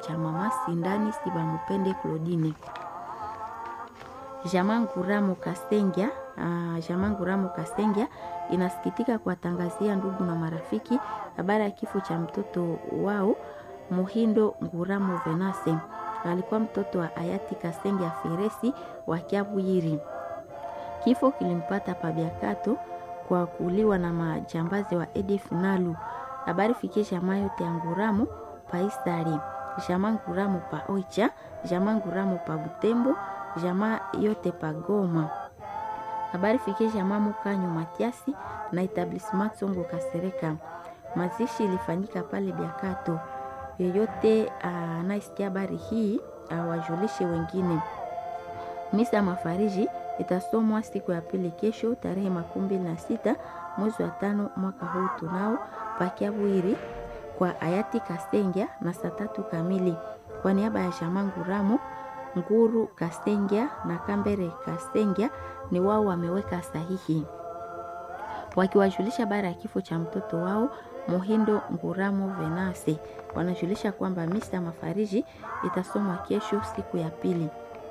cha mama Sindani Sibamupende Claudine. Jamaa Nguramo Kasengya, uh, Jamaa Nguramo Kasengya inasikitika kuwatangazia ndugu na marafiki habari ya kifo cha mtoto wao Muhindo Nguramo Venase. Alikuwa mtoto wa hayati Kasengya Feresi wa Kiabuyiri. Kifo kilimpata Pabiakato kwa kuuliwa na majambazi wa EDF Nalu. Habari fikie jamaa yote ya Nguramo pa Isari, jamaa Nguramo pa Oicha, jamaa Nguramo pa Butembo, jamaa yote pa Goma. Habari fikie jamaa Mukanyo Matiasi na etablissement Songo Kasereka. Mazishi ilifanyika pale Biakato. Yeyote anayesikia habari hii awajulishe wengine. Misa ya mafariji itasomwa siku ya pili kesho tarehe makumi mbili na sita mwezi wa tano mwaka huu tunao pakiabwiri kwa hayati Kasengya na saa tatu kamili kwa niaba ya jamaa Nguramo Nguru Kasengya na Kambere Kasengya ni wao wameweka sahihi wakiwajulisha bara ya kifo cha mtoto wao Muhindo Nguramo Venase. Wanajulisha kwamba misa mafariji itasomwa kesho siku ya pili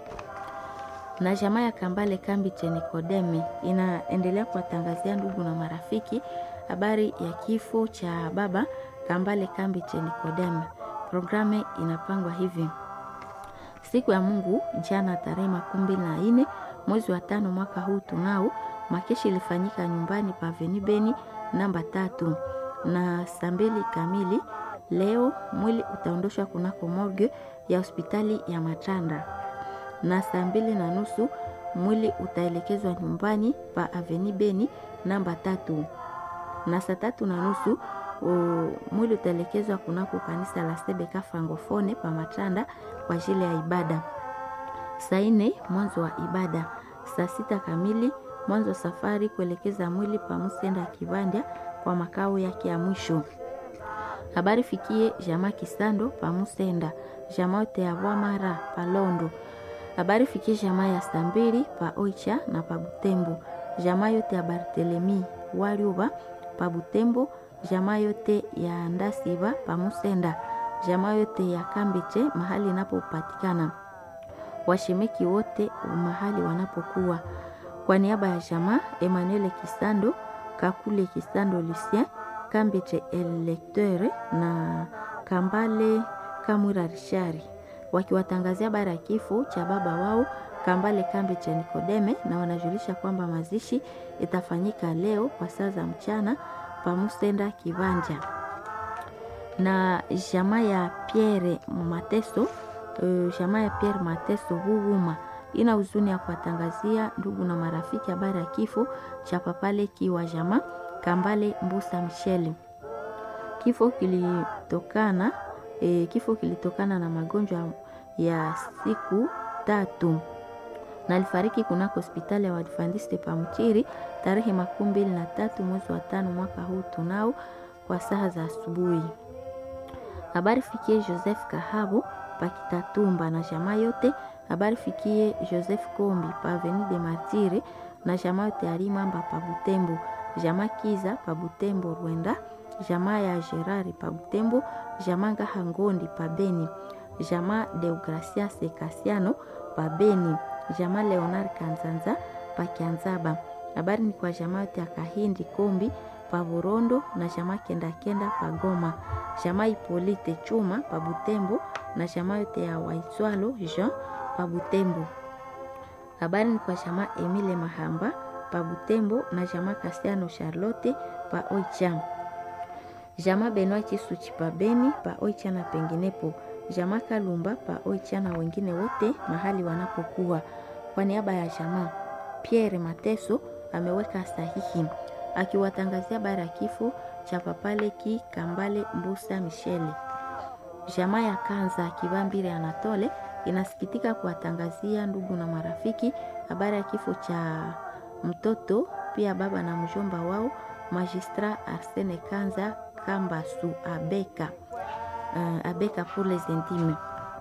na jamaa ya Kambale kambi Chenikodeme inaendelea kuwatangazia ndugu na marafiki habari ya kifo cha baba Kambale kambi Chenikodeme. Programu inapangwa hivi: siku ya Mungu jana tarehe makumi mbili na nne mwezi wa tano mwaka huu tunao makeshi ilifanyika nyumbani pa Venibeni namba tatu na saa mbili kamili leo mwili utaondoshwa kunako morgue ya hospitali ya Matanda na saa mbili na nusu mwili utaelekezwa nyumbani pa Aveni Beni namba tatu, na saa tatu na nusu mwili utaelekezwa kunako kanisa la Sebeka Francofone pa Matanda kwa ajili ya ibada. Saa nne mwanzo wa ibada. Saa sita kamili mwanzo wa safari kuelekeza mwili pa Musenda Kibanda kwa makao yake ya mwisho. Habari fikie jamaa Kisando pa Musenda, jamaa yote ya Bwamara pa Londo habari fikie jamaa ya Stambili pa Oicha na pa Butembo, jamaa yote ya Bartelemi Waliuba pa Butembo, jamaa yote ya Ndasiba pa Musenda, jamaa yote ya Kambeche mahali inapopatikana, washemeki wote mahali wanapokuwa. Kwa niaba ya jamaa Emmanuel Kisando, Kakule Kisando Lucien, Kambeche Electeur na Kambale Kamwira Rishari wakiwatangazia bara ya kifo cha baba wao Kambale Kambi cha Nikodeme, na wanajulisha kwamba mazishi itafanyika leo kwa saa za mchana pa Musenda Kivanja. Na jamaa ya Pierre Mateso, uh, jamaa ya Pierre Mateso Huruma ina huzuni ya kuwatangazia ndugu na marafiki habari ya kifo cha papale kiwa jamaa Kambale Mbusa Michele. Kifo kilitokana E, kifo kilitokana na magonjwa ya siku tatu na alifariki kunako hospitali ya Waadventista pa Mchiri tarehe makumi mbili na tatu mwezi wa tano mwaka huu tunao kwa saa za asubuhi. Habari fikie Joseph Kahabo pa Kitatumba na jamaa yote. Habari fikie Joseph Kombi pa Avenue de Martire na jamaa yote Alimamba pa Butembo, jamaa Kiza pa Butembo Rwenda jamaa ya Gerari pa Butembo, jamaa Ngahangondi pa Beni, jamaa Deogracias Kasiano pa Beni, jamaa Leonard Kanzanza pa Kianzaba. Habari ni kwa jamaa yote ya Kahindi Kombi pa Burondo na jamaa Kenda Kenda pa Goma, jamaa Ipolite Chuma pa Butembo na jamaa yote ya Waitswalo Jean pa Butembo. Habari ni kwa jamaa Emile Mahamba pa Butembo na jamaa Kasiano Charlotte pa Oicham jamaa Benwa Chisuchi pa Beni pa Oicha na penginepo, jamaa Kalumba pa Oicha na wengine wote mahali wanapokuwa. Kwa niaba ya jamaa Pierre Mateso ameweka sahihi akiwatangazia bara ya kifo cha papaleki Kambale Mbusa Michele. Jamaa ya Kanza Kibambire Anatole inasikitika kuwatangazia ndugu na marafiki habari ya kifo cha mtoto pia baba na mjomba wao Magistrat Arsene Kanza Kambasu Abeka, uh, Abeka pour les intimes.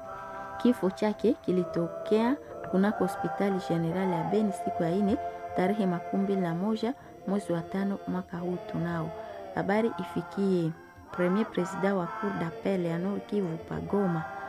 Kifo chake kilitokea kunako hospitali generali ya Beni siku ya ine tarehe makumi mbili na moja mwezi wa tano mwaka huu tunao. Habari ifikie premier president wa cour d'appel ya Nord Kivu Pagoma